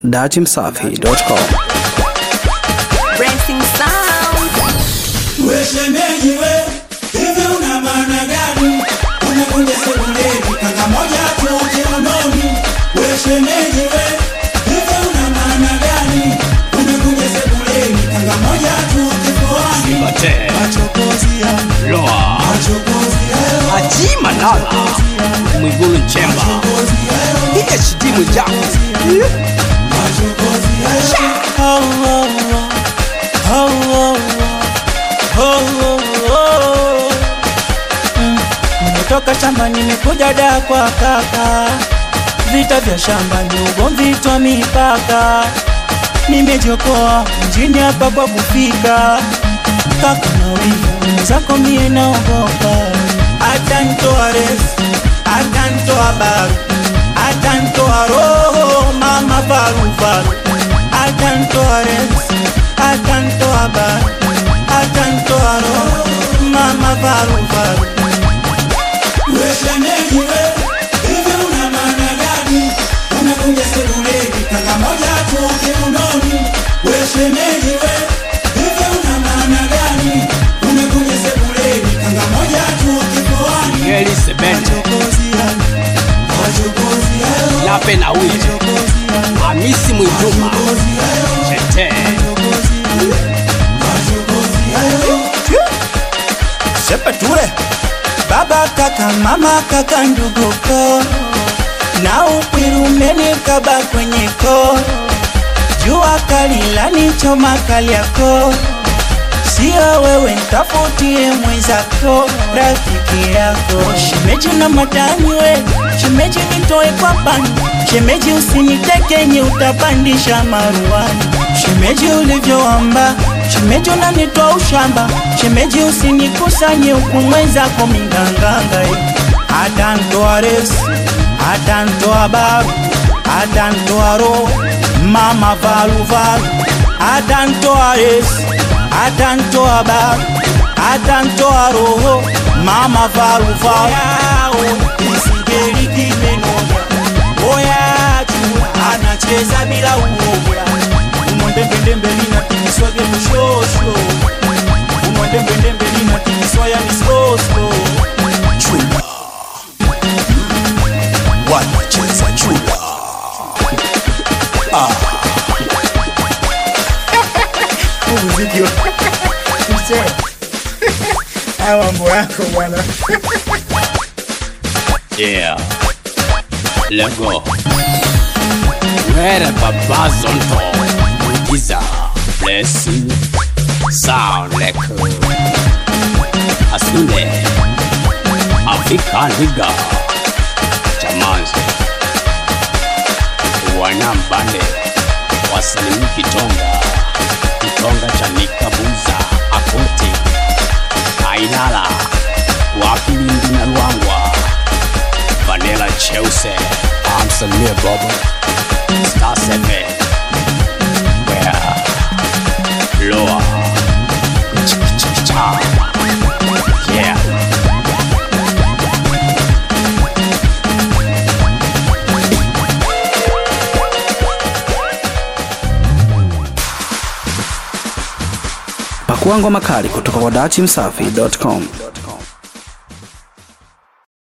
datimsafi.com. Racing Sound. We shemeji we, hivi una maana gani? Unakuja sebuleni kanga moja tu kiunoni. We shemeji we, hivi una maana gani? Unakuja sebuleni kanga moja tu kifuani. Mate, Machokozi ya, Loa, machokozi ya, Haji Manala, Mwigulu Nchemba, machokozi ya, PhD Mwijaku, machokozi ya. Nimetoka shamba nimekuja da kwa kaka, vita vya shamba ni ugomvi twa mipaka. Nimejokoa mjini hapa kwa kufika, kaka na wivu mwenzako mie naogopa, hata ntoa refu, hata ntoa baru, hata ntoa roho mama varuvaru, hata ntoa refu, hata ntoa baru, hata ntoa roho mama varuvaru. We shemeji we, hivi una maana gani? Unakuja sebuleni kanga moja tu kiunoni. We shemeji we, hivi una maana gani? Unakuja sebuleni kanga moja tu kifuani. Ngeli Sebene, Machokozi ya, machokozi ya, Lape na Wili, machokozi ya, Hamisi Mwiduma, machokozi ya, Chete, machokozi ya, machokozi ya. Shepe ture baba kaka mama kaka ndugu ko na upwirumeni kaba kwenye ko jua kali lani choma kali yako sio wewe ntafutie mwenzako rafiki yako shemeji na madani we shemeji nitoe kwa pani shemeji usinitekenye utapandisha maruani shemeji ulivyoamba shemeji unanitoa ushamba shemeji usinikusanye huku mwenzako minganganga eh. hata ntoa resi hata ntoa baru hata ntoa roho mama valuvalu hata ntoa resi hata ntoa baru hata ntoa roho mama valuvalu isigeri kimenoga oyatu anacheza bila uoga umondembendembe linatikiswage mushosho umondembendembe linatikiswaya misoso chula wanacheza chula yeah, Lego, Where Baba Zonto, Mwigiza, Blessing, Sound Leko, Asunde, Afrika Liga, Chamanzi, Wanambande, Wasalimu Kitonga, Kitonga Chanika Buza, Akoti, Ainala, Wapilindi na Luangwa, Vanilla Chelsea, Amsalimia Bobo, Star 7, Where, Loa, Cha, Yeah. Pakua ngoma kali kutoka kwa datimsafi.com.